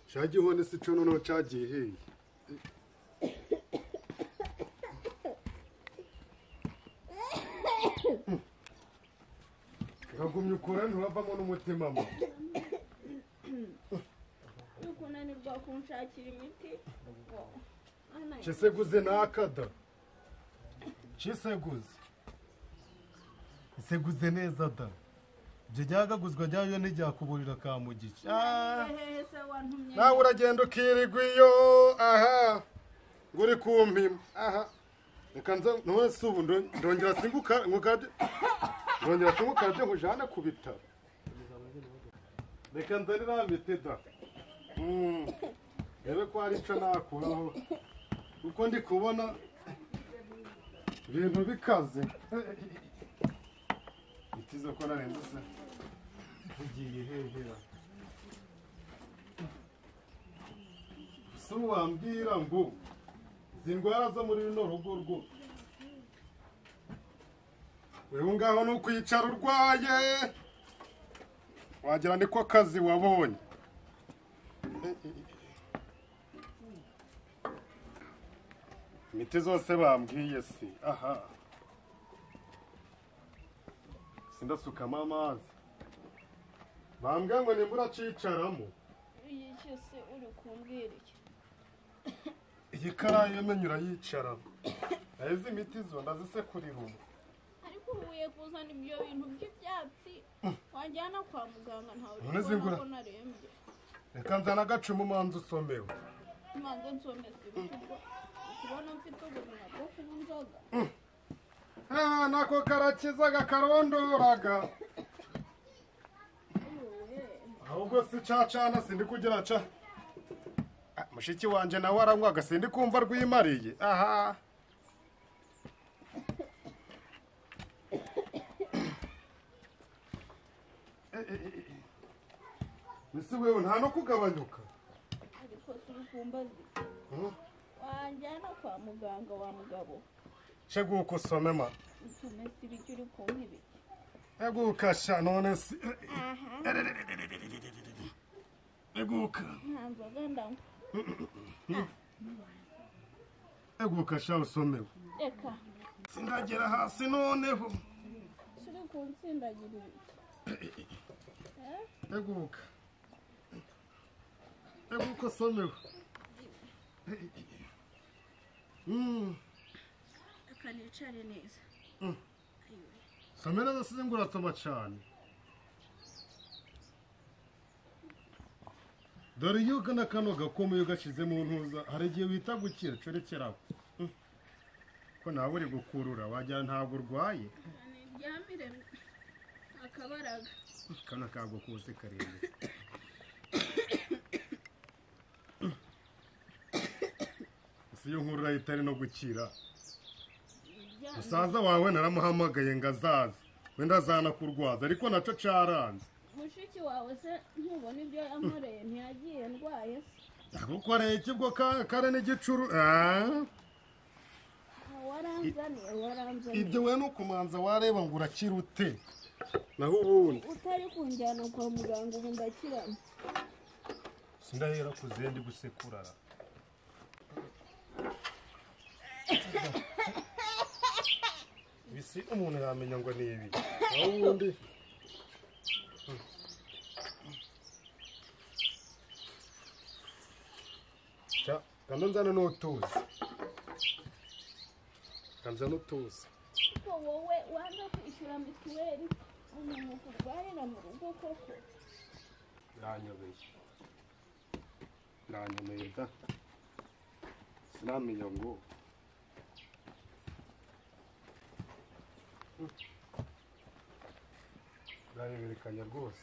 cyagiye se cyo noneho cyagiye hehe uragumye ukora nturavamo n'umutima mwe uri kunanirwa kunshakira imiti kiseguze ntakada kiseguze iseguze neza da ibyo ryagaguzwa ryayo ntiryakuburira kamugice Ah! hehe se wantumye nawe uragenda ukirirwa iyo aha ngo uri kumpima aha reka nza ntuwese ubu ndo- ndongera singuka ngukade ndongera singuka byo nkujyana ku bitaro reka nza nirambite da Mm. rebe ko hari icyo nakuraho kuko ndi kubona ibintu bikaze bitize ko narengutse tugiye hehera si wambwira ngo izi ndwara zo muri runo rugo rwo wewe ngaho ni ukwicara urwaye wagira niko kazi wabonye imiti zose bambwiye si aha sindasukamo amazi bambwiye ngo nimbura cicaramo iyi cyose uri kumbwira iki iyi karayi yamenye urayicara naho izi miti zo ndazisekurira ubu ariko uhuye kuzana ibyo bintu by'ibyatsi wajyana kwa muganga ntawe None uri kubona zingura. ko narembye reka nzana agacumu umanza usomewe imanza nsomesa ibitugwa kubona mfite ubuzima bwo kuba inzoga Ah, nako karakiza gakarondoraga ahubwo si cacana sindi kugira ca Ah, mushiki wanje nawe aranywaga sindi kumva rwimariye aha ese wewe nta no kugabanyuka ariko turi kumbazi Hmm? wajyana kwa muganga wa mugabo sheguka usome ma utumesa ibiki uri kumpa ibiki eguka sha none si aha eguka nta nzoga ndanywa eguka sha usomewe reka sindagera hasi noneho turi kunsindagira ibiki Eh? eguka eguka usomewe Mm, reka nicare neza Ayiwe. some neza sinzi ngo urasoma cyane dore iyo ugana kano gakomo iyo ugashyize mu ntuza hari igihe wita gukira corekeraho Mm. ko nawe uri gukurura wagira ntabwo urwaye niryamire akabaraga kana kago kose karembye si yo nkuru urahita ari no gukira niryamire musaza wawe naramuhamagaye ngo azaze wenda azanakurwaza ariko nacyo cyaranze mushiki wawe se ntubona ibyo yankoreye ntiyagiye ndwaye se yagukoreye ikigo ka- kare n'igicuru Ah, waranzaniye waranzaniye ibyo we ni ukumanza wareba ngo urakira ute naho ubundi utari kunjyana kwa muganga ubu ndakirana sindahera ku zendi gusekurara bisi umuntu yamenya ngo ni ibi naho ubundi Ja, kanda nzana n'utuzi kanza n'utuzi ko wowe wanza kwishyura mituweli umuntu kurwarira mu rugo koko iranyobeye iranyobeye da sinamenya ngo irareberekanya rwose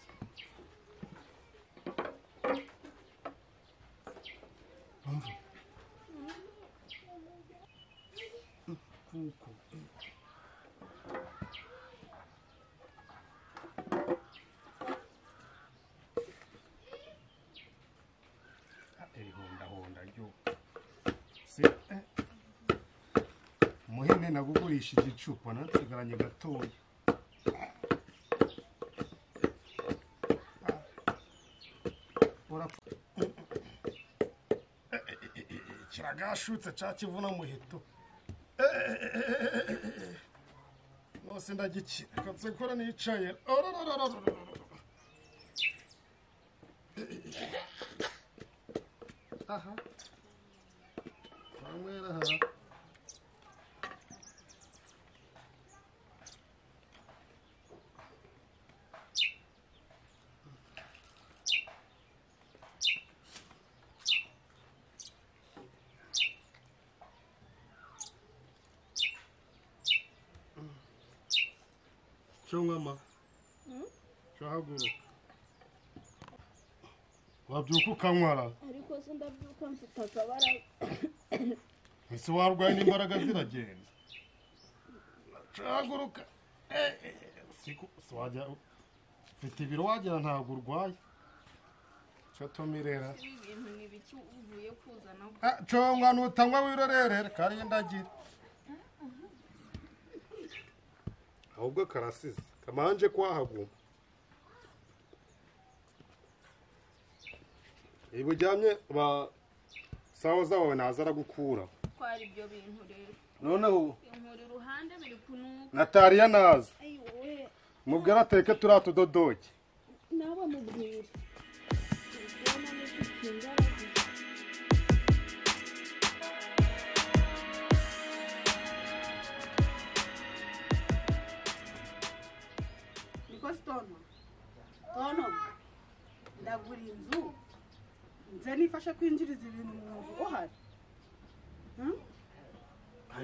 kuko irihondahonda ryo se eh, muhene nagugurisha igicupa nansigaranye gatoya Ah. urapfa kiragashutse cya kivuna muhito nose ndagikira reka nsekora nicaye aha twanywera aha cyo nkama cyo haguruka wabyuka ukanywara ariko se ndabyuka mfite akabara ese warwaye n'imbaraga ziragenda cyahaguruka siko si wajya ufite ibiro wagira ntabwo urwaye cyo tumirera ibi bintu ni biki uvuye kuzana cyo mwana utanywa wirorerere kariye ndagira ahubwo karasize kamanje kwahaguma iba ujyamye ba sawa zawe naza aragukura gutwara ibyo bintu rero noneho inkura iruhande biri kunuka natariya naza ayiwe mubwira ateke turiya tudodoke nabo mubwira Ubwonko ni bufite imbaraga. nikosi tono tono ndagura inzu nze nifasha kwinjiriza ibintu mu nzu uhari Hmm?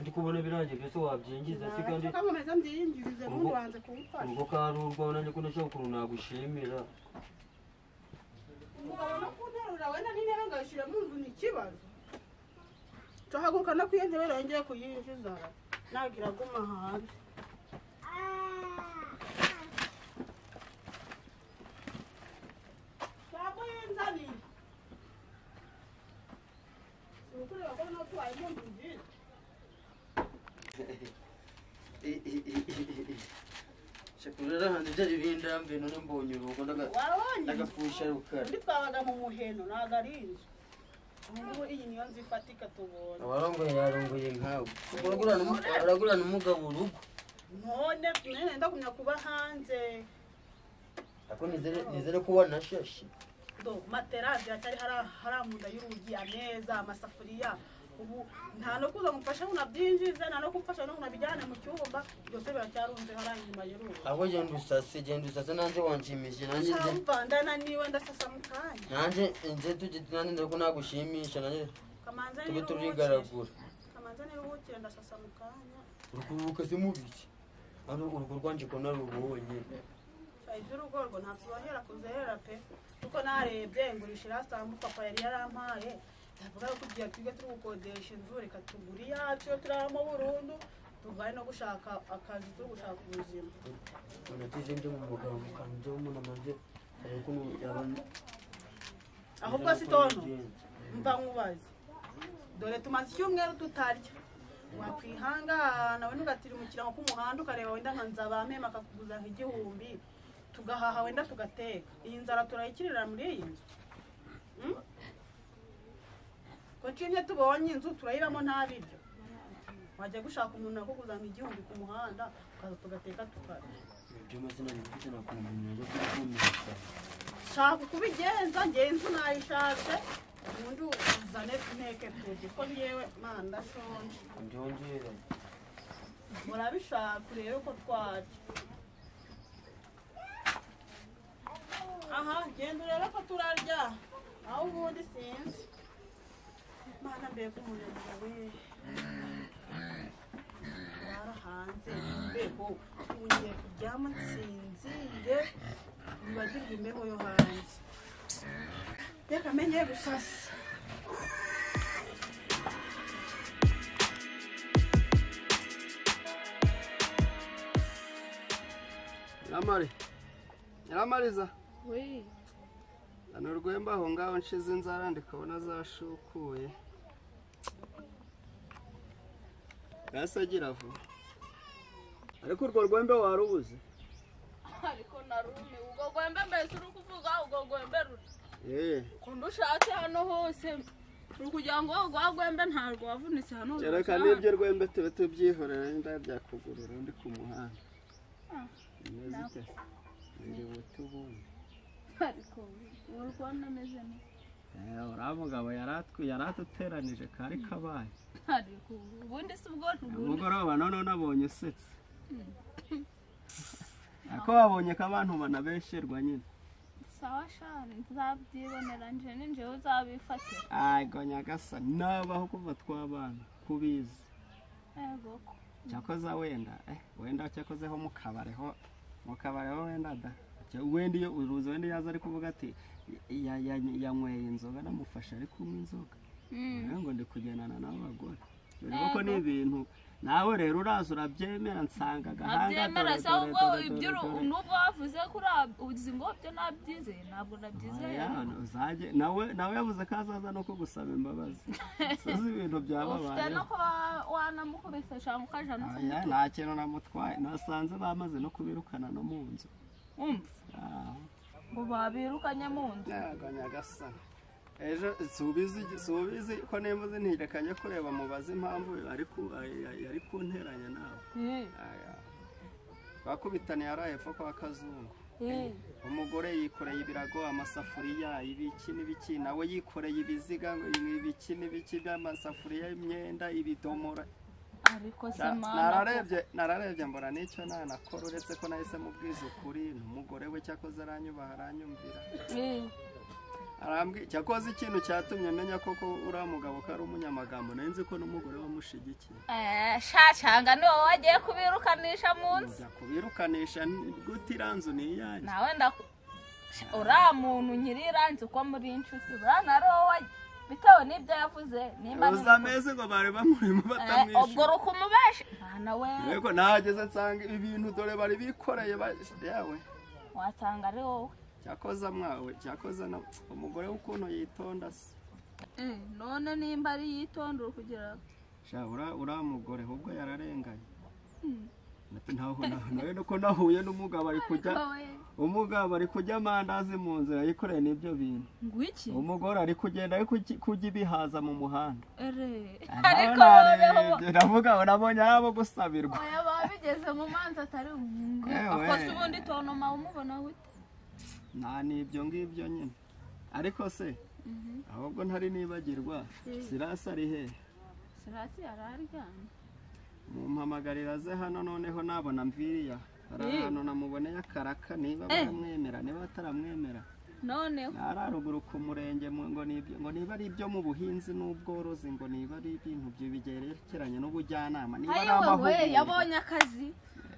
ndi kubona birangiye byose wabyinjiza si kandi nashaka nkomeza mbyiyinjirize Ubwo- n'undi wanze kumfasha ubwo kandi urwabona niko ndashaka ukuntu nagushimira umugabo no kunterura wenda n'intebe ngayishyira mu nzu ni ikibazo tuhaguruka no kwiyo ntebe yongeye kuyinjiza nabwira aguma hanze Sako yinzaniye si ukureba ko no tuwaye mu nzu nziza shakurara hanze byari bindambe none mbonye urugo ndaga- wabonye ndagapfusha rukara undi twabaga mu muheno ntabwo ari inzu ubu iyi niyo nzu ifatika tubonye abarongoye yarongoye nkawe uragurana umu- uragurana umugabo urugo none none ndagumya kuba hanze ako nizere nizere ko wanashashe do matera ziracyari hara- hariya mu nda y'urugi ameza amasafuriya ubu nta no kuza ngo mfashe ngo unabyinjize nta no kumfasha ngo unabijyane mu cyumba byose biracyarunze hariya inyuma y'urugi ahubwo genda usase genda usase nanjye wanshimishije nanjye nze nshambandana niwe ndasasa mu kanya nanjye nze tujye nanjye ndabona ko nagushimisha nanjye kamanza tube niruhukire turigaragura kamanza niruhukire ndasasa mu kanya urukuruka se mubiki hano urugo rwanjye ko narubonye iby'urugo rwo ntakibohera kuzerera pe kuko narebye ngurisha irasanga papa yari yarampaye ndavuga ko tugiye tujye turi gukodesha inzu reka tugure iyacu iyo turaramo burundu tugane no gushaka akazi turi gushaka ubuzima unatize ndi mu mugabo mukanze umuntu amaze ariko umuntu ahubwo si tono mva nkubaze dore tumaze icyumweru tutarya wakwihangana wenda ugatira mu kirango k'umuhanda ukareba wenda nka nzabamema akakuguza nk'igihumbi tugahaha wenda tugateka iyi nzara turayikirira muri iyi nzu Mm? ko cimye tubonye inzu turayiramo nta biryo wajya gushaka umuntu akuguza nk'igihumbi ku muhanda ukaza tugateka tukarya ibyo maze nabifite nakumenya yo kukumenya shaka uko ubigenza njyewe inzu nayishatse ubundi uzane nteke tuje ko ngewe mana ndashonje byongera murabishaka urebe ko twarya aha genda urebe ko turarya aho ubundi sinzi mana mbega umunebwe we bara hanze imbeho ubu ngiye kuryama nsinzire mbagirwe imbeho yo hanze reka menye gusasa Nyiramari nyiramariza we hano rwemba aho ngaho nshize inzara ndikabona zashukuye yasagira vuba ariko urwo rwembe warubuze ariko narumiwe ubwo rwembe mbese uri kuvuga ubwo rwembe ruri Eh, ukuntu ushatse hano hose ni ukugira ngo rwa rwembe ntabwo wavunitse hano kereka n'ibyo rwembe tube tubyihorera wenda byakugurira undi ku muhanda Ah, bimeze ute ndi buti ubundi ariko ubu rwanda ameze neza Eh, uriya mugabo yari atwi- yari aduteranije kari kabaye ariko ubundi si ubwo ubundi umugoroba none nabonye usetse ariko wabonye ko abantu banabesherwa nyine sawa shani nzabyibonera nje ninjewe uzabifatira Ayigo nyagasa nabaho kuva twabana kubizi yego ko cyakoza wenda eh, wenda cyakozeho mu kabare ho mu kabare ho wenda da Cya- wenda iyo uruzi wenda iyo aza ari kuvuga ati "Ya- ya- yanyweye inzoga namufashe ari kunywa inzoga Mm. rero ngo ndi kugendana n'abagore dore ko ni ibintu nawe rero uraza urabyemera nsanga agahanga abyemera dore, se dore, ahubwo dore, ibyo dore, dore. nubwo wavuze ko uzi ngo byo nabyizeye ntabwo nabyizeye Oya, uzajye nawe nawe yavuze ko azaza no kugusaba imbabazi uzi ibintu ufite byababayeho no kuba wanamukubise cyangwa ukajana Oya, nta kintu namutwaye nasanze bamaze no kubirukana no mu nzu umva aho ngo babirukanye mu nzu Yego nyagasani ejo subizi subizi ko nembuze ntirekanye kureba mubaze impamvu ari ku- ay- yari kunteranya nawe Eh, Aya. bakubitana yaraye epfo kwa kazungu eh. umugore yikoreye ibirago amasafuriya ibiki n'ibiki nawe yikoreye ibiziga ibiki n'ibiki by'amasafuriya imyenda ibidomora ariko se Na- mana nararebye nararebye mbona n'icyo nanakora uretse ko nahise mubwiza ukuri n'umugore we cyakoze aranyubaha aranyumvira Eh, arambwi cyakoze ikintu cyatumye menya koko uriya mugabo ko ari umunyamagambo nari nzi ko n'umugore wamushigikiye eh, sha cyanga ni wowe wagiye kubirukanisha mu nzu njya kubirukanisha ni- gute iranzu ni iyanjye nawe ndaku Sha, uriya muntu nyiriranze uko muri inshuti buriya na wowe wagiye bitewe n'ibyo yavuze nimba ni uzi amezi ngo bari Eh, bamurimo ubwo batamwishyura rukumubeshe mwana we yego nahageze nsanga ibi bintu dore bari bikoreye ba- yawe wasanga ari wowe cyakoze mwawe cyakoze na umugore w'ukuntu yitonda se Eh, none nimba ari yitondera kugira sha ura- uriya mugore ahubwo yararenganye Ati, ntaho naho- nawe nuko nahuye n'umugabo ari kujya wowe umugabo ari kujya amandazi mu nzira yikoreye n'ibyo bintu ngo iki umugore ari kugenda ari kuki- kujya ibihaza mu muhanda ere Nawe ariko noneho narebye, ndavuga ngo nabonye abo gusabirwa oya babigeze mu manza atari ngo Ewe. akoze ubundi tonoma umubona gute nta n'ibyo ngibyo nyine ariko se ahubwo ntari nibagirwa sirasi ari he sirasi yari aryamye mumpamagarira ze hano noneho nabona mviriya hari Eh. ahantu namuboneye akaraka niba baramwemera niba bataramwemera noneho hararuguru ku murenge mu- ngo ni ibyo- ngo niba ari ibyo mu buhinzi n'ubworozi ngo niba ari ibintu byi- bigerekeranye n'ubujyanama niba ari ayi wowe amahugurwa yabonye akazi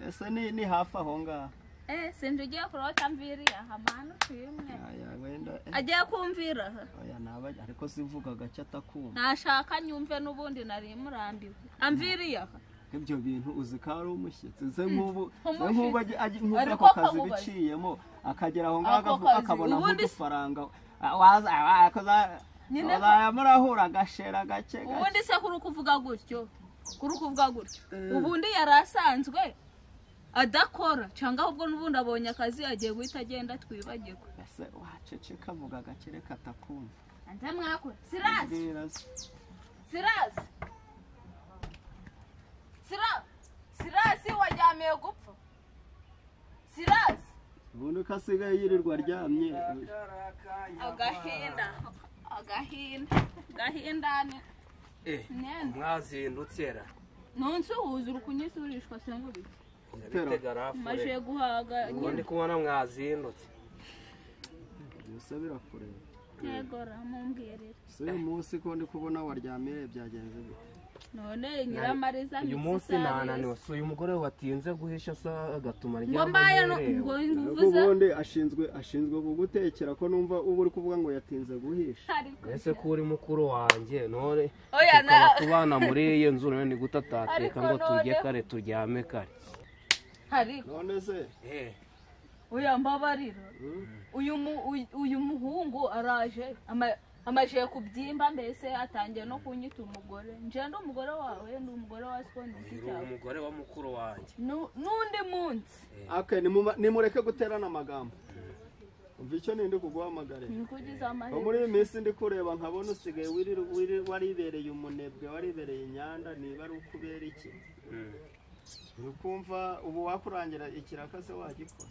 ese ni ni hafi aho ngaho eh sinzi ugiye kurota mviriya hamana tuyimwe Aya, wenda eh, agiye kumvira oya naba ariko sivuga agace atakumva nashaka nyumve n'ubundi nari murambiwe amviriya ibyo bintu uzi ko ari umushyitsi ze nk'ubu ze umushyitsi. nk'ubu ajya- ajya- nk'uko Ariko ako kazi akamubaza. biciyemo akagera aho Ako ngaho akavu- kazi, akabona ubundi se- nk'udufaranga Ah, waza ah, akoza- Nyine ko- bazayamurahura agashera gake gake ubundi se kuri kuvuga gutyo kuri kuvuga gutyo ubundi yari asanzwe adakora cyangwa ahubwo n'ubundi abonye akazi agiye guhita agenda twibagirwe ese waceceka avuga gake reka atakumva anze mwakora sirasi Mbwira se. sirasi sirasi sirasi wajyamiye gupfa sirasi ubundi ko asigaye yirirwa aryamye agahinda agahinda agahindane Nenda. mwazindutse nonse wuzura ukunyisurishwa sengubi bitega rafure majiye guhaga ubu ndi kubona mwazindutse gusa birakureba ntegora mumbwirire si uyu munsi ko ndi kubona waryamire byagenze bite none nyiramariza uyu misi munsi isaha nananiwe yose. si uyu mugore watinze guhisha sa agatuma ngo aryama mbaye no- ngo yiherera. ariko nguvuze ubundi ashinzwe ashinzwe kugutekera ko numva uba uri kuvuga ngo yatinze guhisha ariko ese ko uri mukuru wanjye none oya na tukaba tubana muri iyi nzu none ni gute atateka Ariko ngo turye noneho- kare turyame kare ariko none se oya mbabarira uyu mu- uyu- uyu muhungu araje ama- amajiye kubyimba mbese atangiye no kunyita umugore nje ndi umugore wawe ndi umugore wa soni uyu umugore wa mukuru wanjye n'undi munsi Okay, nimuma- nimureke guterana amagambo umva icyo nindi kuguhamagare nikugize amahirwe muri iyi minsi ndi kureba nkabona usigaye wirira- wirira- waribereye umunebwe waribereye inyanda niba ari uko ubera iki ukumva ubu wakurangira ikiraka se wagikora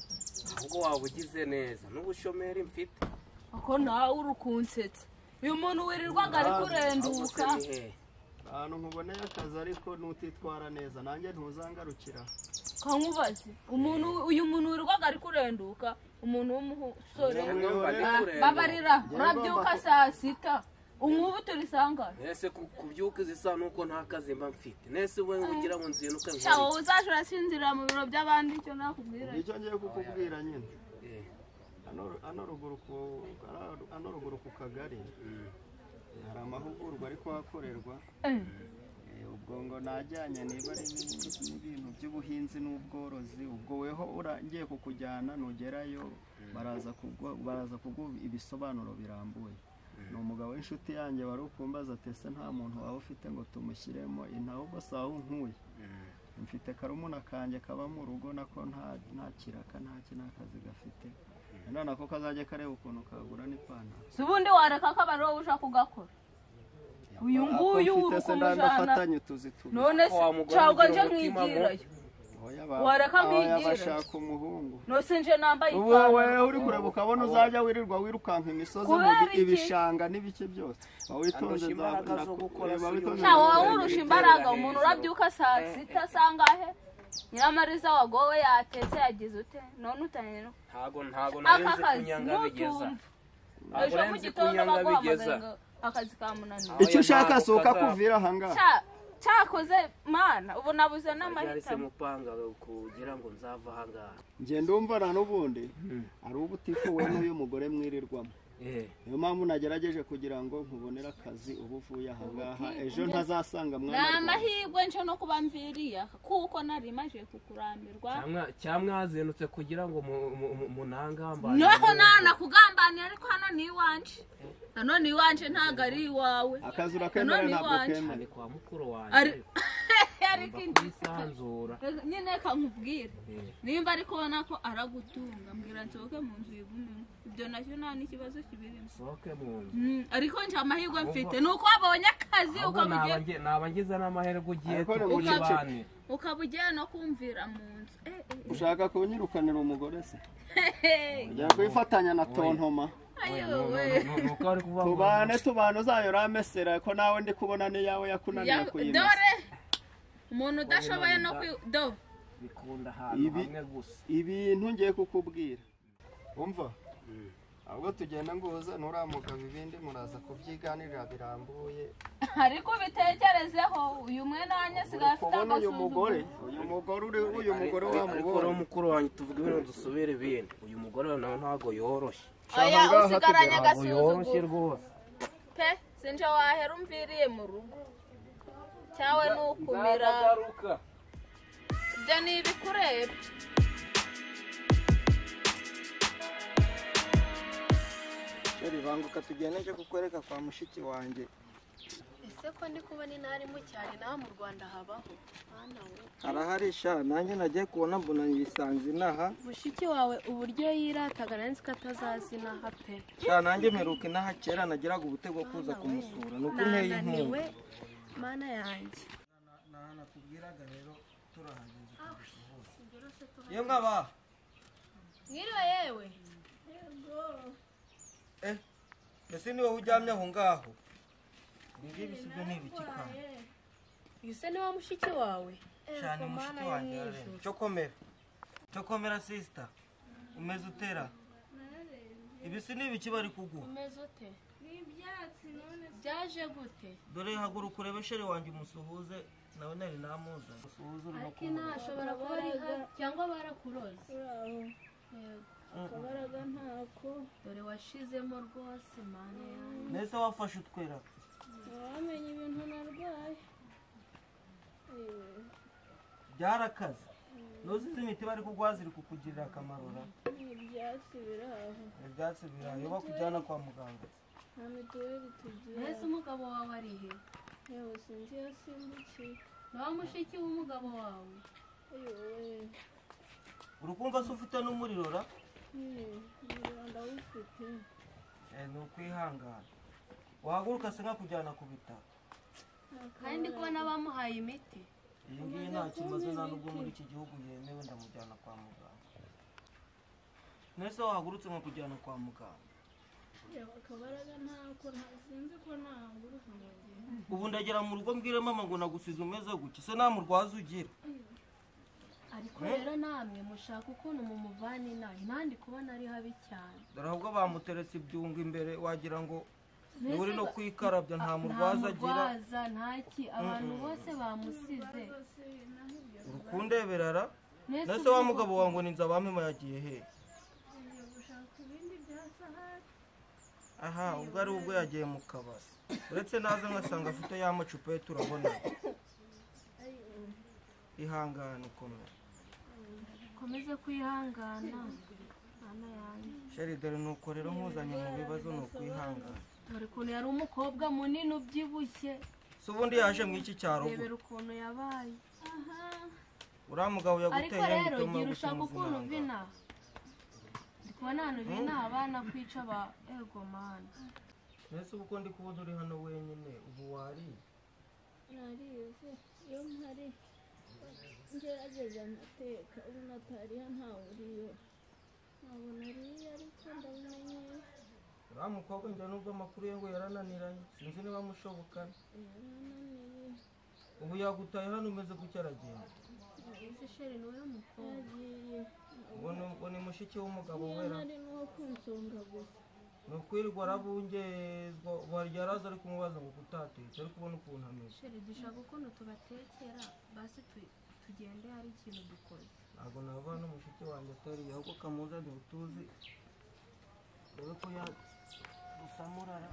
ahubwo waba ugize neza n'ubushomeri mfite ako nawe uri kunsetsa uyu muntu wirirwaga ari ahubwo se kurenduka ni hehe ahantu nkuboneye akazi ariko nutitwara neza nanjye ntuzangarukira kankubaze umuntu uyu muntu wirirwaga ari kurenduka umuntu w'umusore Njyewe numva ndi Ah, kurenduka. babarira urabyuka saa sita umubu turisangane nese ku- kubyuka izi saa nuko nta kazi mba mfite nese wowe ugira ngo nziye nuko shaho uzaje urasinzirira mu biro by'abandi icyo nakubwira nicyo ngiye kukubwira nyine Eh, hano hano ruguru ku hano ruguru ku kagari mm. hari amahugurwa ari kuhakorerwa Eh, Eh, ubwo ngo najyanye niba ari n'ibindi- n'ibintu by'ubuhinzi n'ubworozi ubwo weho ura- ngiye kukujyana nugerayo baraza kuguha baraza kuguha ibisobanuro birambuye ni umugabo w'inshuti yanjye wari ukumbaza ati ese nta muntu waba ufite ngo tumushyiremo intaho ubwo si aho nkuye mfite karumuna kanjye kaba mu rugo nako nta nta kiraka nta ki nta kazi gafite none nako kazajya kareba ukuntu kagura n'ipantaro si ubundi wareka ko abari wowe uje kugakora uyu nguyu Ako mfite uri se ndanda kumujyana afatanye utuzi tubiri none se Wa mugore ntabwo ugira nje umutima mo. nkigirayo Oya Wareka ba- oya nkigire. bashaka umuhungu nose nje nambaye ubu wowe ipantaro uri kureba ukabona uzajya wirirwa wirukanka imisozi mu Kubera bi- iki? ibishanga n'ibike byose wowe witonze Andusha imbaraga nzakubwira zo ko- gukora reba si witonze uyu. ntawe Ntawe nzakubwira wamurusha ko- imbaraga umuntu urabyuka saa sita saa ngahe nyiramariza wagowe yatetse yagize ute none utangiye no ntago ntago aka narenze kazi kunyanga bigeza nutumva ntago ejo mu narenze gitondo kunyanga bigeza baguhamagaye ngo akazi kamunaniye icyo ushaka si ukakuvira aha ngaha Cya- cyakoze mana ubu nabuze ryari se n'amahitamo mupanga kugira ngo nzava aha ngaha nge ndumva na n'ubundi ari uba utikuwe n'uyu mugore mwirirwamo Eh, niyo mpamvu nagerageje kugira ngo nkubonere akazi ubu uvuye aha ngaha ejo ntazasanga ni mwana amahirwe nje no kuba mviriya kuko nari maje kukurambirwa cyamwa- cyamwazindutse kugira ngo mu- mu- mu- munangambaze noho nana kugambanira ariko hano ni iwanje hano ni iwanje ntabwo ari iwawe akazi urakemera None ntabwo iwanjye. ukemera ni kwa mukuru ari wanjye ariko mba indi kwisanzura nyine kankubwira Eh, nimba ari kubona ko aragutunga mbwira nsohoke mu nzu yigumemo ibyo nacyo nta n'ikibazo kibirimo sohoke mu nzu Mm, ariko nje amahirwe mfite ni uko wabonye akazi ahubwo ukaba ugiye naba ngize n'amahirwe ugiye Ariko ni ubucece. tukibane ukaba ugiye no kumvira mu nzu Eh, eh, ushaka kunyirukanira umugore se eh. ujya kwifatanya na tontoma ayowe nuko bari kuvuga ngo tubane tubane uzayo uramesera ko nawe ndi kubona n'iyawe yakunaniye Ya- kuyimesa dore umuntu udashoboye no kwi do bikunda ahantu Ibi- hamwe gusa ibintu ngiye kukubwira umva ahubwo tugenda nguhuza nturamugaba ibindi muraza kubyiganirira birambuye ariko ubitekerezeho uyu mwe nanjye sigaye uri afite kubona uyu mugore agasuzuguro uyu mugore uri uyu mugore ariko rero wamubonye mukuru wanjye tuvuge ibintu dusubire ibindi uyu mugore nawe ntabwo yoroshye oya ngaha usigaranye ntabwo yoroshye agasuzuguro rwose pe sinje wahera umviriye mu rugo cyawe ni ukumira nzagaruka ibyo ni ibikureba sheri banguka tugende nje kukwereka kwa mushiki wanjye ese ko ndi kubona intarimo cyane nawe mu rwanda habaho mwana we harahari sha nanjye nagiye kubona mbona ibisanze inaha mushiki wawe uburyo yirataga nari nzi ko atazazinaha pe sha nanjye mperuka inaha kera nagiraga ubute bwo kuza kumusura ni uko nteye inkunga nananiwe mana yanjye nakubwiraga rero turahageze iyo mwaba mwiriwe yewe eh mbese niwe uryamye aho ngaho ibingibi si byo ni ibiki kandi uyu se ni wa mushiki wawe cyane mushiki wanjye yararembye cyo komera cyo komera sisita umeze utera ibisi ni ibiki bari kuguha umeze ute ni ibyatsi none byaje gute dore haguruka urebe sheri wanjye umusuhuze nawe nari namuzanye umusuhuze uri no ariko inaha ashobora kuba ari nka cyangwa barakuroze yego akabaraga ntako dore washizemo rwose mana yanjye mbese wafashe utwera ntawamenya ibintu narwaye byarakaze ntuzize imiti bari kuguha ziri kukugirira akamaro ra n'ibyatsi biri aho ibyatsi birayo bakujyana kwa muganga nta mituweli tugira mbese umugabo wawe ari he yewe sinzi iyo simbukiye ni wa mushiki w'umugabo wawe ayowe uri kumva se ufite n'umuriro ra umuriro ndawufite Eh, ni ukwihangana wahaguruka se nkakujyana ku bitaro kandi ko n'abamuhaye imiti iyi ngiyi nta kimaze nta nubwo muri iki gihugu yemewe ndamujyana kwa muganga mwese wahagurutse nkakujyana kwa muganga yewe akabaraga ntako nta- sinzi ko nahaguruka ngo ngende ubu ndagera mu rugo mbwire mama ngo nagusize umeze gutya se nta murwaza ugira ariko rero namwe mushaka ukuntu mumuvana inaha inaha ndi kubona ari habi cyane dore ahubwo bamuteretse ibyungo imbere wagira ngo Mbese niwe uri no ba- kwikarabya nta nta murwaza agira murwaza nta ki abantu bose bamusize urukundeberara Mbese nese wa ubwo- mugabo wawe ngo ni nzabamema yagiye hehe ngiye gushaka ibindi bya sahari aha ubwo ari ubwo yagiye mu kabari uretse naze ngasanga afite ya macupa ye turabona ihangane ukomera ukomeze kwihangana mama yanjye sheri dore nuko rero nkuzanye mu bibazo ni ukwihangana dore ukuntu yari umukobwa munini ubyibushye si ubundi yaje mu iki cyaro ubwo rebera ukuntu yabaye uriya mugabo ariko yaguteye rero bituma gira ushaka ukuntu uva gutuma inaha ndi kubona ahantu binaha abana kwica ba egomani mbese uko ndi kubona uri hano wenyine ubu wariye narize iyo mpari ngerageza amateka ubu natariha ntawe uriyo ntabona ariyo ariko ndabimenya uriya mukobwa njya nubwo amakuru ye ngo yarananiranye sinzi niba amushobokana yarananiye ubu yagutaye hano umeze gutya aragenda ese sheri ni wowe mukobwa yagiye ubu ni- ubu ni mushiki w'umugabo niyo wera ntari n'uwo kunsonga gusa ni ukwirirwa arabungezwa wari yaraza ari kumubaza ngo kutatetse ariko ubona ukuntu ameze sheri dushaka ukuntu tubatekera basi tu- tugende hari ikintu dukoze ntabwo nava hano mushiki wanjye atariye ahubwo kamuza ntibutuzi dore ko yagusamurara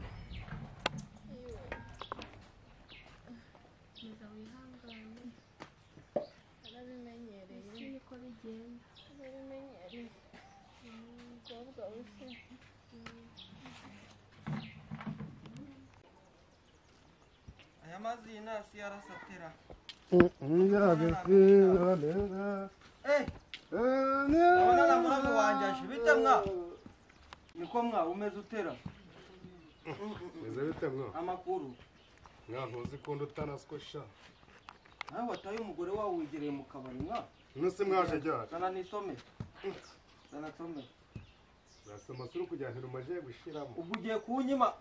komeza wihangane narabimenyereye isi niko bigenda narabimenyereye umukobwa wese aya mazi y'inasi yarasatira Yabisirana. eee urabona na muramu wanjye aje bite mwa niko mwa umeze utera Meze bite mwa? amakuru Mwa ntuzi ko ndutanaswe sha. nawe wataye umugore wawe wigereye mu kabari mwa Nuse mwaje ryari? sana nisomere sana nsomere Urasoma suru kugira ngo umaje gushiramo. ubwo ugiye kunyima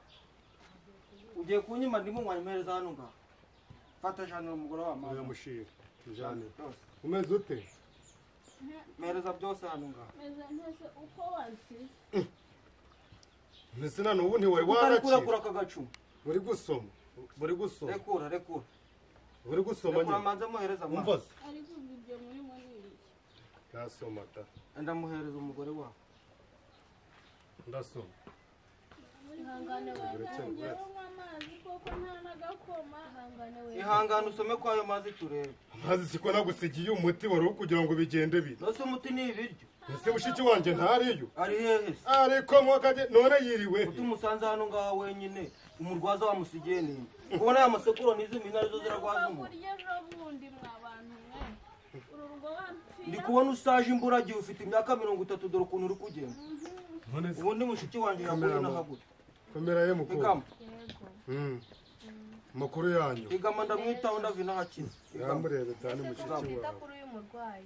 ugiye kunyima ndimo mwanyohereza hano ngaho fata janira umugore wa Uyu mama mushira. Tujane. byose Umeze ute? mpereza byose hano ngaho meze ntese uko wansize Nese none ubu ntiwari utari warakira. kurekura aka gacuma Buri gusoma. Buri gusoma. rekura rekura Buri gusoma rekura nyine. manze muhereza mwana. Umvaze. ariko ubu ibyo murimo ni ibiki Ndasoma ta. ndamuhereza umugore wawe Ndasoma. ihangane Buri cyangwa. njyewe amazi koko nta n'agakoma wihangane we ihangane usome kwayo mazi turebe Amazi siko nagusigiye umuti wari kugira ngo bigende bite. nose umuti ni ibiryo Ese mushiki wanjye ntariyo. ari hehe se Ariko mwakaje none yiriwe. he? utumusanze hano ngaho wenyine umurwaza wamusigiye ninde ubona aya masekuro n'izi mina arizo zirarwaza umuntu kurya ejo bundi mwa bantu mwe uru rugo ndi wampfira kubona ushaje imburagihe ufite imyaka mirongo itatu dore ukuntu uri kugenda None se ubundi mushiki wanjye yaguye nahagura kamera ye mukuru. igama Mm. Makuru yanyu. igama ndamwitaho ndava inahakiza Yamurebe cyane mushiki twita wawe. kuri uyu murwayi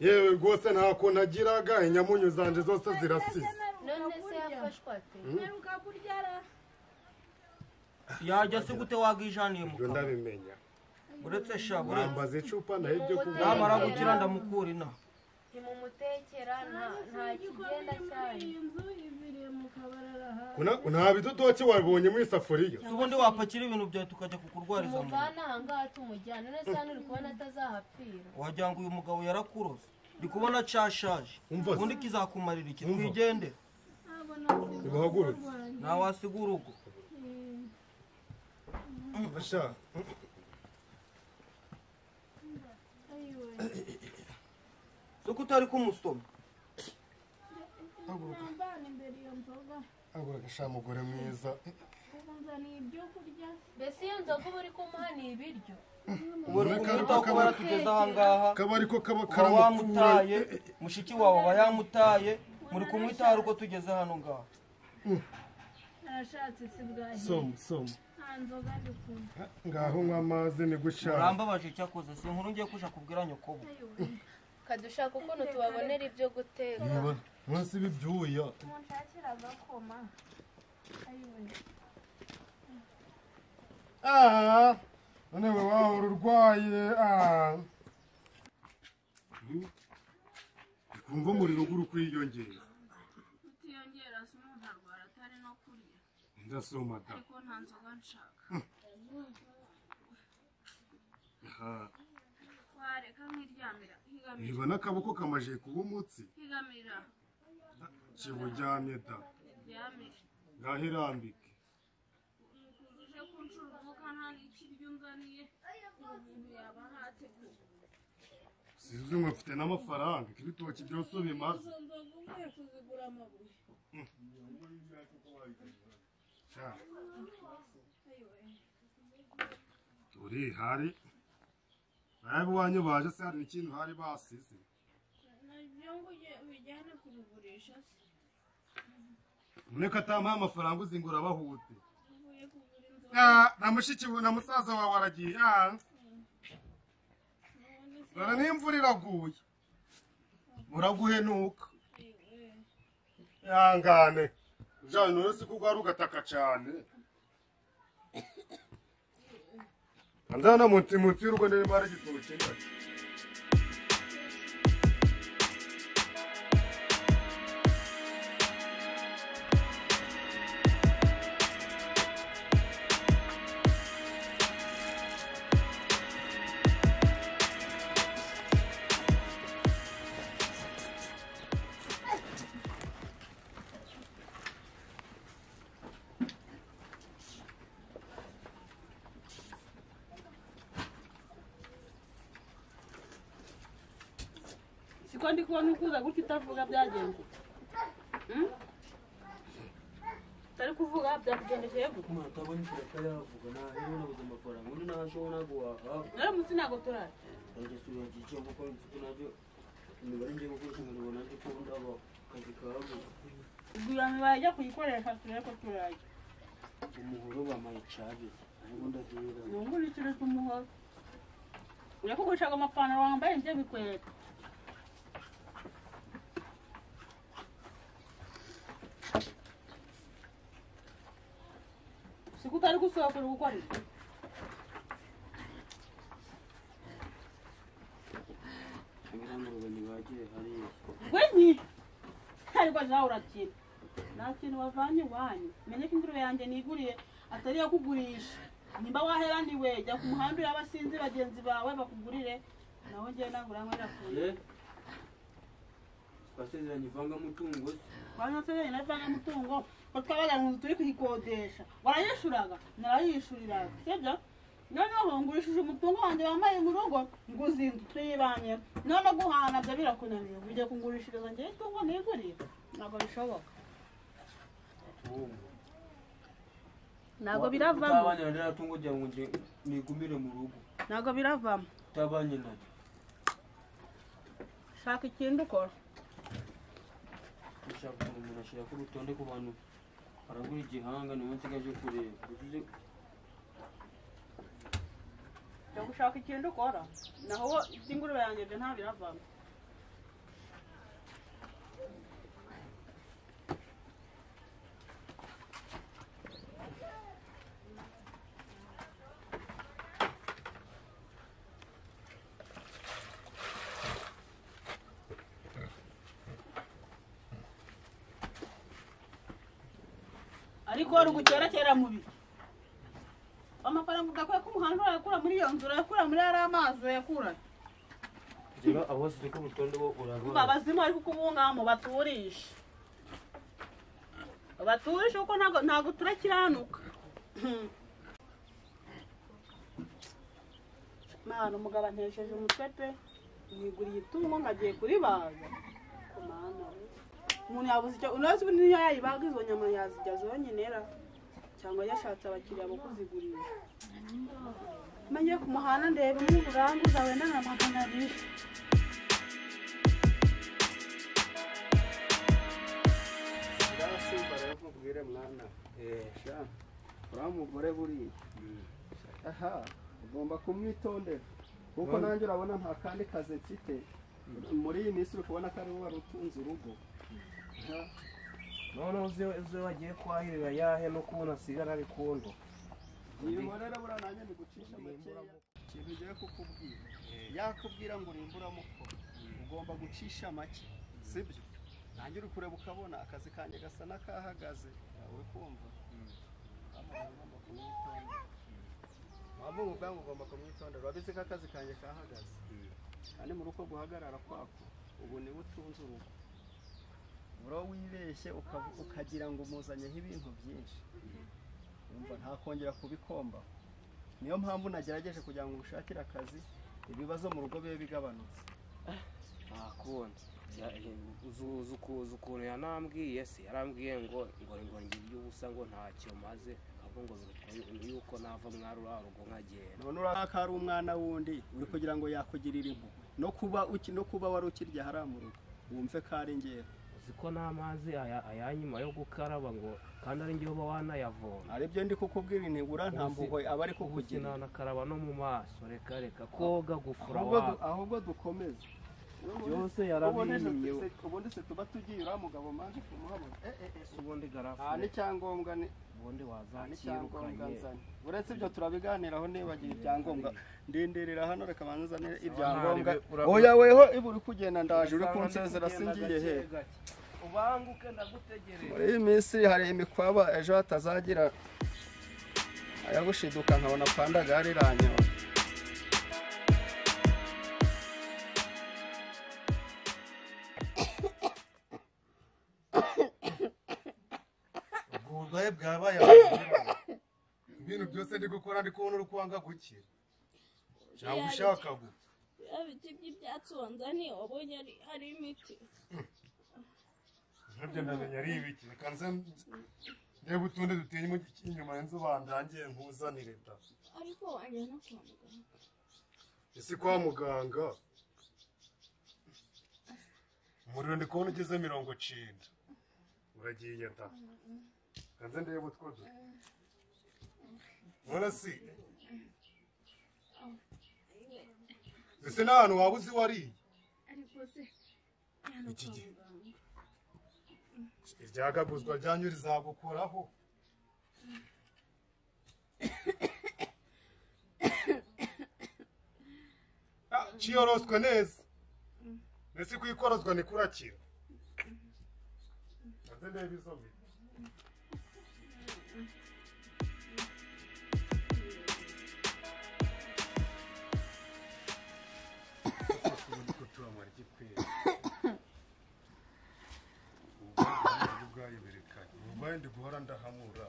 Yewe rwose nta kuntu agiraga inyamunyu zanje zose zirasize. none se yafashwe ate mperuka kurya ara yajya se gute wagijaniye mu Ibyo kanwa ndabimenya. uretse shabure Mwambaze icupa naho ibyo kuvuga. namara gukira ndamukura inaha ntimumutekera nta- nta kigenda cyayo iyi nzu ibiri mu kabarara Una- Nta bidodoki wabonye mu isafuriya. si ubundi wapakira ibintu byawe tukajya kukurwariza mu nda umuvana ahangaha tumujyana none se hano uri kubona atazahapfira wagira ngo uyu mugabo yarakurose ndi kubona cashaje Umva se. ubundi kizakumarira iki Umva. twigende Nimuhaguruke. ntawasiga urugo Sha. si uko utari kumusoma Haguruka. mbana imbere iyo nzoga Haguruka sha mugore mwiza. ubu nzaniye ibyo kurya mbese iyo nzoga uba uri kumuha ni ibiryo ubu uri kumwitaho kuba yaratugeze ahangaha Kaba ariko kaba ukaba karamukura. wamutaye mushiki wawe aba yamutaye muri kunywa itabi uko tugeze hano ngaho narashatse si bwahe soma soma nta nzoga dukunda ngaho nywa amazi ni gushaka murambabaje icyakoze si inkuru ngiye kuja kubwira nyokobo kadushaka ukuntu tubabonera ibyo guteka mubona munsi b'ibyuya munshakira agakoma ayiwe aha none we wahora urwaye aha kumva umuriro ugura ukwiyongera utiyongera si umuntu arwara atari no kurya ndasoma da ariko nta nzoga nshaka aha wareka nkiryamira nkigamira niba n'akaboko kamaje kuba umutsi nkigamira kiburyamye da ntiryamire ngaho irambike nikujije kunshura umwuka nta n'ikiryo unzaniye ubu muntu yaba ntateguye sinzi ngo mfite n'amafaranga ibitoki byose bimaze izo nzoga uvuye kuzigura amabuye sha ayiwe uri hari nawe iwanyu baje se hari ikintu hari basize nabyo ngo ujye ubijyane kubigurisha se none ko atampaye amafaranga uzingura abahute uvuye kugura inzoga Ah, na mushiki we na musaza wawe aragiye ah, none se dore n'imvura iraguye uraguhenuka ayiwe ihangane ujyanye none si ko ugahari ugataka cyane anzana munsi munsi y'urugo niba hari igitoki ngari siko ndi kubona ukuza gutya utavuga byagenze Hmm? utari kuvuga byakugendekeye gute umuntu atabona ikintu atari yavuga nawe nabuze amafaranga undi nawe ashobora guhaha rero munsi ntabwo turara nanjye sura ngiye kuko mfite nabyo imibare ngiye gukoresha ngo ngo nanjye ko ndaba akazi kabuze igura mibare ajya kuyikoresha turebe ko turajya umuhoro bamaye cabiri ariko ndahera ni ubu n'ikiro cy'umuhoro ujya kugurisha amapantaro wambaye nibyo bikwereka siko utari gusohoka uri gukora iki abirangurube ntibagiye hariya gwenyi ariko nawe urakira nta kintu wavanye iwanyu menye ko ingurube yanjye niguriye atari iyo kugurisha nimba wahera ni we jya ku muhanda ureba sinzi bagenzi bawe bakugurire nawe ngewe nagura ngo irakuye twasezeranye ivangamutungo se twari nasezeranye na ivangamutungo ko twabaga mu nzu turi kuyikodesha warayishyuraga narayishyuriraga sibyo noneho ngurishije umutungo wanjye wambaye mu rugo nguze inzu tuyibanye noneho guhana byo birakunaniye ujya kungurishiriza ngewe itungo niguriye ntabwo bishoboka ntabwo biravamo utabanye na ririya tungo ugira ngo nge- nigumire mu rugo ntabwo biravamo utabanye naryo shaka ikindi ukora ushaka ukuntu umuntu ashyira ku rutonde ku bantu baragura igihanga niwe nsigaje kureba uzi jya gushaka ikindi ukora naho wo iby'ingurube yanjye byo nta biravamo ariko rugukerakera mu bihe amafaranga udakuye ku muhanda urayakura muri iyo nzu urayakura muri yari amazi uyakura reba abo wasize ku rutonde bo urabona babazimu ariko ubu ngabo baturisha baturisha kuko ntabwo ntabwo turakiranuka Hmm. mwana umugabo antesheje umutwe pe niguriye itungo ngagiye kuribaga Ku mana we. umuntu yabuze icyo unazi ubu niyo yayibaga izo nyama yazirya zonyine ra cyangwa yashatse abakiriya bo kuzigurisha menya ku muhanda ndeba umwe uranguza wenda na magana abiri nkubwire mwana sha uriya mugore buriya aha ugomba kumwitondera kuko None- nanjye urabona nta kandi kazi mfite muri iyi minsi uri kubona ko ari wowe wari utunze urugo Aha. noneho uzi uzi wagiye kwahirira yahe no kubona asigara ari kundo Nibonera buriya nanjye nigucisha makeya ikintu ugiye kukubwira yakubwira ngo urimbe uramukora ugomba gucisha make sibyo nanjye uri kureba ukabona akazi kanjye gasa n'akahagaze uri kumva wavuga ubwangu ugomba kumwitondera wabizi ko akazi kanjye kahagaze kandi muri uko guhagarara kwako ubu niwe utunze urugo bro wibeshye ukavu- ukagira ngo umuzanyeho ibintu byinshi Urumva ntakongera kubikomba niyo mpamvu nagerageje kugira ngo ngushakire akazi ibibazo mu rugo bibe bigabanutse ntakundi uzi uku- uzi ukuntu yanambwiye se yarambwiye ngo ngo ngo ngira iby'ubusa ngo ntacyo maze ahubwo ngo birutwa yuko nava mwari uriya rugo nkagenda none urabona ko ari umwana wundi uri kugira ngo yakugirire impuhwe no kuba uki- no kuba wari ukirya hariya mu rugo wumve ko ari ngero uzi ko n'amazi aya- ayanyuma yo gukaraba ngo kandi ari njye uba wanayavoma aribyo ndi kukubwira intibura nta mpuhwe aba ari kukugira nanakaraba no mu maso reka reka koga gufura Ahubwo du- ahubwo dukomeze Byose Ubundi se- yarabimye. se- ubundi se tuba tugiye uriya mugabo manje kumuhabona Eh, eh, eh, ubundi nta garafure n'icyangombwa ni ubundi nta n'icyangombwa wazakirukanye nzanye uretse ibyo turabiganiraho nibagiwe ibyangombwa ndindirira hano reka banze uzanire ibyangombwa ntari be- urabona- oya weho iba uri kugenda ndaje uri kunsezera singiye he ubanguke ndagutegereje muri iyi minsi hari imikwaba ejo hatazagira ayagushiduka nkabona pandaga yariranyora ubwo burwayi bwabaye abaganga. ibintu byose ndi gukora ndi kubona uri kwanga gukira cyangwa ushaka gu- bya biti by'ibyatsi wanzaniye wabonye ari- ari imiti nabyo ndamenya ari ibiki reka nze ndebe utundi duteye inyuma y'inzu bandangiye nkuzanire da ariko wajyana kwa muganga isi kwa muganga umuriro ndi kubona ugeze mirongo cyenda uragiye da reka nze ndebe utwo du none si ese nta hantu waba uzi wariye ariko se iki gihe iryagaguzwa ryanyu rizagukoraho Ah, ciyoroswe neza mbese kuyikorozwa ni kurakira maze ndebe izo miti ubwayo berekanye ubwayo ndi guhora ndahamura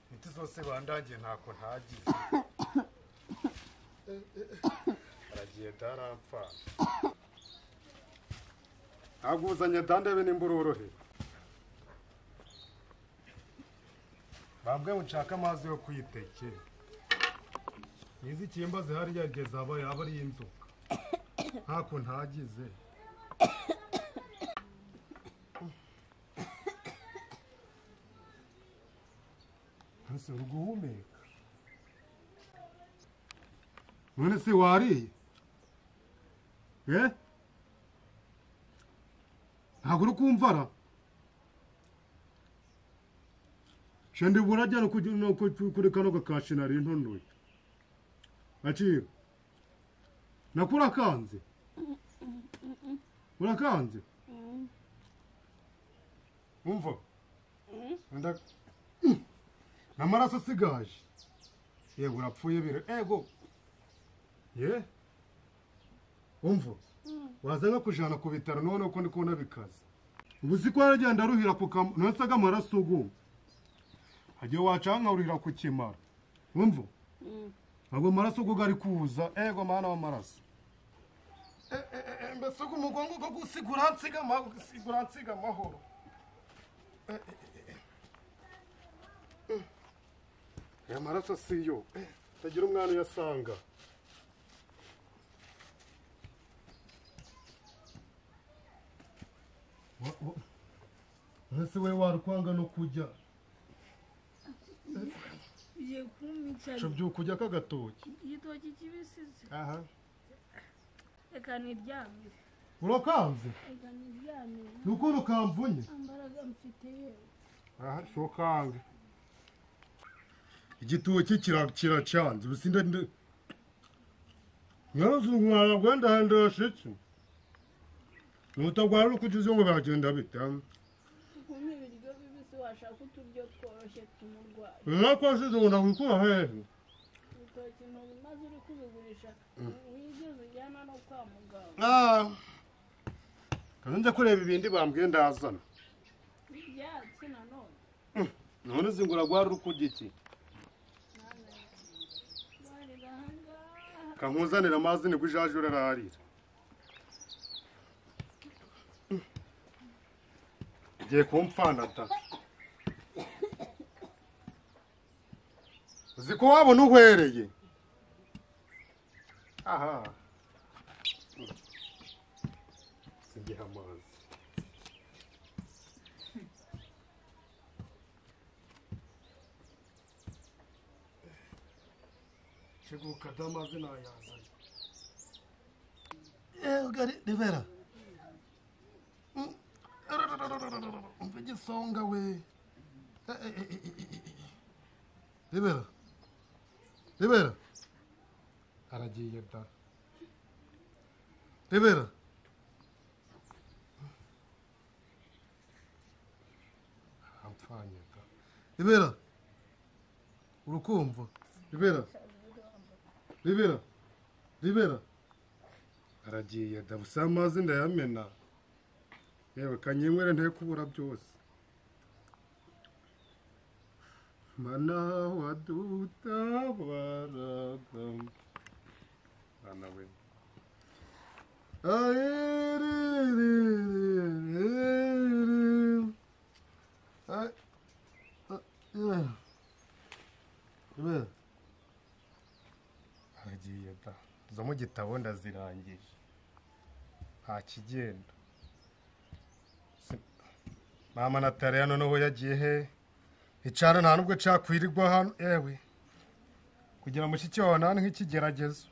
imiti zose bandangiye ntako ntagize aragiye darampfana ntabwo uzanye dandebe nimba urorohera bambwe nshaka amazi yo kwitekera nizi ikimba zihariya rigeze aba yaba ari inzoka ntako ntagize ese uri guhumeka none se wariye eh ntabwo uri kumvara shenda iburajya no kugira- no ku- kuri kano gakashi nari ntonoye aciro nako urakanze urakanze umva Nda- n'amaraso asigaje yego urapfuye bire ego ye umva waza nko kujana ku bitaro noneho ko ndi kubona bikaze ubu si ko yaragenda aruhira ku kamu ntasaga amaraso ugu hagiye wacankarurira ku kimara umva ntabwo amaraso ugu ari kuza ego mana w'amaraso mbese ugu umugongo go gusigura nsiga gusigura nsiga amahoro aya maraso si yo tagira umwana uyasanga Uretse we warukwanga no kujya ugiye kumpicara cyo byuka ujya kagatoki igitoki kibisi se aha reka niryamire urakanze reka niryamire ni ukuntu kamvunye ambaraga mfite yewe aha shokange igitoki kira- kiracanze ubusinde nyarazungurana gwenda handura shiki ubutagwara uri kujya ngo biragenda bite ukuntu ibiryo bibisi washaka uturyo tworoshye tw'umurwayi mwakoshize ngo ndagukura hehe urutoki ntubu maze uri kubigurisha Mm. wigeze ujyana no kwa muganga kandi njya kureba ibindi bambwiye ndazana n'ibyatsi nanone none zingura gwara uri kurya iki barira ahangaha kankuzanira amazi nibwo ijaje urararira ugiye kumpfanata uzi ko wabona uhwereye aha sigihe amazi kiguka damazi nayazanye ewe gari rivera umva igisonga we Eh, eh, eh, eh, eh, eh, eh. rivera rivera aragiye da rivera ampfanye da rivera urukumva rivera rivera rivera aragiye dabusa amazi ndayamena yewe kanyinywere nte kubura byose mana wadutabaraga mana we aragiye da zo mu gitabo ndazirangije nta kigenda Si- mama nataliya noneho yagiye he icara nta nubwo cakwirirwa hano ewe kugira mushiki wawe nani nk'ikigeragezo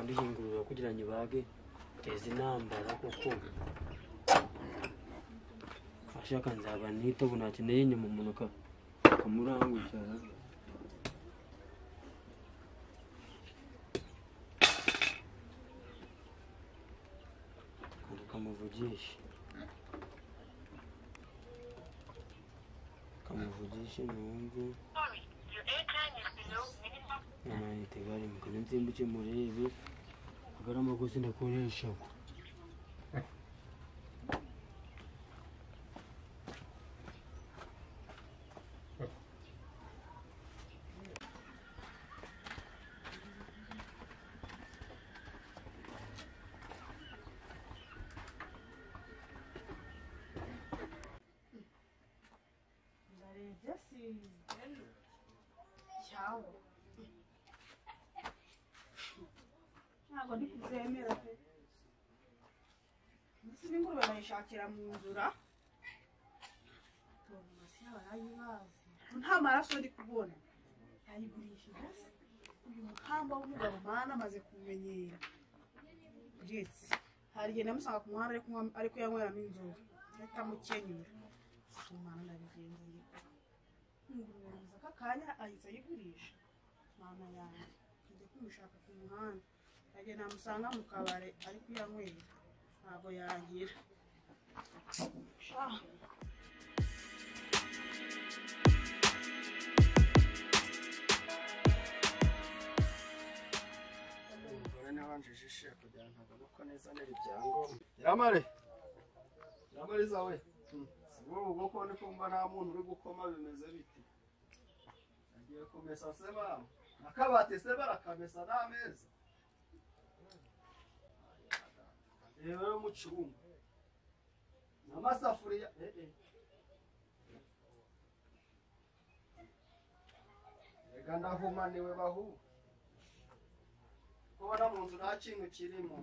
ndiho ingurube kugira ngo ibage teza intambara kuko ashaka nzaba nitobo nakeneye inyuma umuntu aka- akamurangukiza Kandi kamuvugishe kamuvugishe numve amayinite garimukane nsimbuke murebe agari amakosa ndakoresha ndarebye sinzi cyawo ntabwo ndi kuzemera pe mbese n'ingurube bayishakira mu nzura farumasi yabo arayibazi nta maraso ndi kubona yayigurishije se uyu mukamba w'umugabo mana amaze kumenyera uretse hari igihe namusanga ku muhanda ari kunywa- ari kuyanyweramo inzoga ahita amukenyura sumana ndabigenza njye ingurube yabuze aka kanya ahita ayigurisha mama yanjye ajya kumushaka ku muhanda agenda amusanga mu kabari ari kuyanywera ntabwo yagira sha umugore ntiwanjijishe kugira ngo abone uko neza neza ibyangombwa nyiramare nyiramare zawe si wowe ubwo ko ndi kumva nta muntu uri gukoma bimeze biti agiye kumesa se babo akabati se barakamesa n'ameza reba yo mu cyumba n'amasafuriya eh eh reka ndahumaniwe bahu ubona mu nzu nta kintu kirimo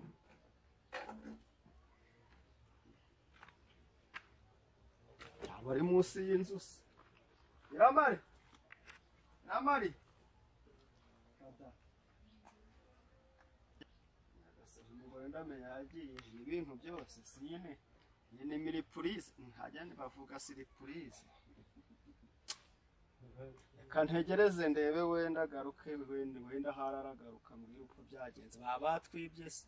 abari munsi y'inzu se iramari iramari umugore ndamenya yagiye ibintu byose si nyine iyi ni miripurize ntajya bavuga siripurize reka ntegereze ndebe wenda agaruke wenda wenda hararagaruka mbwira uko byagenze baba batwibye se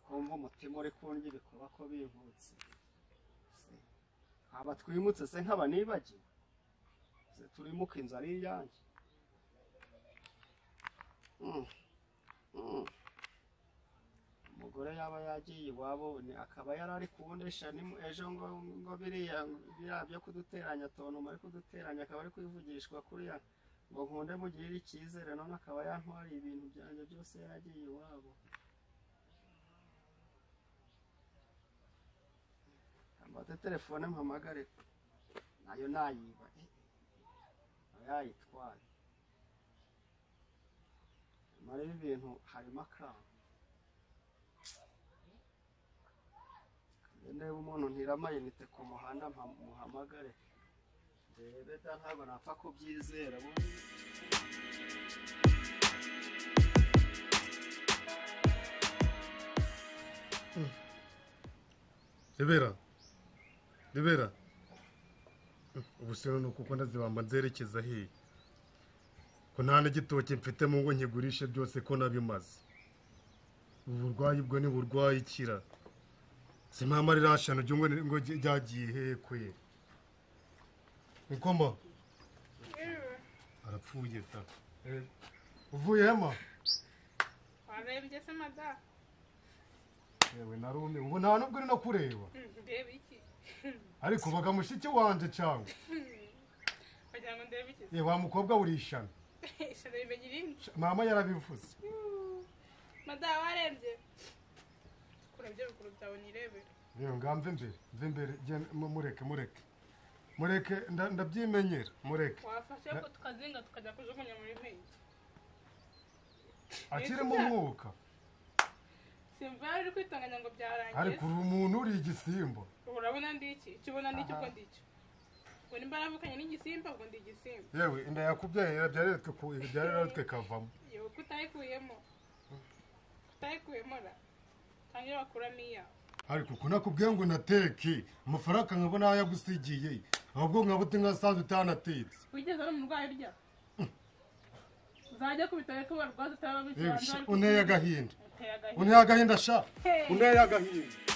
kumva umutima uri kundya ibikorwa ko bivutse aba twimutse se nkaba nibagiwe se turimuka inzu ari iyanjye Mm. Mm. umugore yaba yagiye iwabo ni akaba yari ari kubundisha ni mu- ejo ngo ngo biriya biriya byo kuduteranya tontu muri kuduteranya akaba ari kwivugishwa kuriya ngo nkunde mugirire icyizere none akaba yantwariye ibintu byanjye byose yaragiye iwabo mbate telefone mpamagare nayo nayiba eh, aba yayitwaye muri ibi bintu harimo akana niba umuntu ntira amayinite ku muhanda mpa- muhamagare ndebe da ntabwo napfa kubyizera ubundi rebera rebera ubusino ni uko ukunda zibamba nzerekeza hehe ko nta n'igitoki mfite mu ngo nkigurishe byose ko nabimaze ubu burwayi bwo ni burwayi ikira si mpamvu ari ririya shano ry'ingo ni- ngo ry- ryagiye hehe kwe nikoma arapfuye ta Eh, uvuye hema warembye se madamu yewe narumiwe ubu nta nubwo uri no kureba ndebe iki ariko baga mushiki wanjye cyangwa wagira ngo ndebe iki Eh, wa mukobwa urishana ishano rimenya irindi mama yarabivuze madamu warembye kurembye bikuru byawe nirebere rero ngamve imbere mve imbere genda- mu- mureke mureke mureke nda- ndabyimenyera mureke wafashe Na- ko tukazinga tukajya kujugunya muri mpinyi akirimo umwuka simva rero uri kwitanganya ngo byarangiye ariko uri umuntu uri igisimba urabona ndi iki icyo ubona ndi iki Aha. ubwo ndi icyo ngo nimba naravukanye n'igisimba ubwo ndi igisimba yewe inda yakubyaye irabyareretwe ku irabyareretwe kavamo yewe ko utayikuyemo utayikuyemo ra tangira wakuramo iyawe ariko uko nakubwiye ngo nateke amafaranga nkabona aho yagusigiye ahubwo nkaba uti nkasanzwe utanatetse wigeze wari umurwayi urya uzajya ku bitaro ko barwaza utaraba yewe sha, unteye agahinda uteye agahinda unteye agahinda sha Hey. unteye agahinda